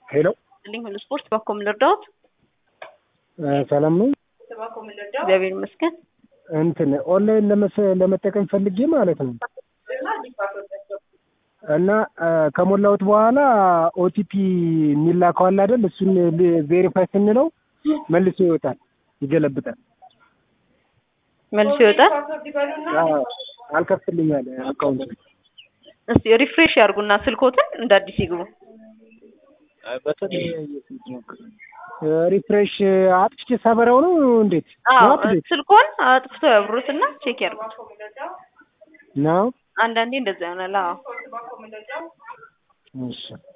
ሄሎ ልኝ ሁሉ ስፖርት በኮም ልርዳዎት? ሰላም ነው። እግዚአብሔር ይመስገን። እንትን ኦንላይን ለመሰ- ለመጠቀም ፈልጌ ማለት ነው እና ከሞላሁት በኋላ ኦቲፒ የሚላከው አለ አይደል? እሱን ቬሪፋይ ስንለው መልሶ ይወጣል፣ ይገለብጣል። መልሶ ይወጣል። አዎ፣ አልከፍትልኝ አለ አካውንት እስቲ ሪፍሬሽ ያርጉና ስልኮትን እንደ አዲስ ይግቡ። ሪፍሬሽ አጥፍቼ ሰበረው ነው እንዴት? አዎ ነው አፕዴት ስልኮን አጥፍቶ ያብሩትና ቼክ ያርጉት። ነው? አንዳንዴ እንደዛ ይሆናል። አዎ እሺ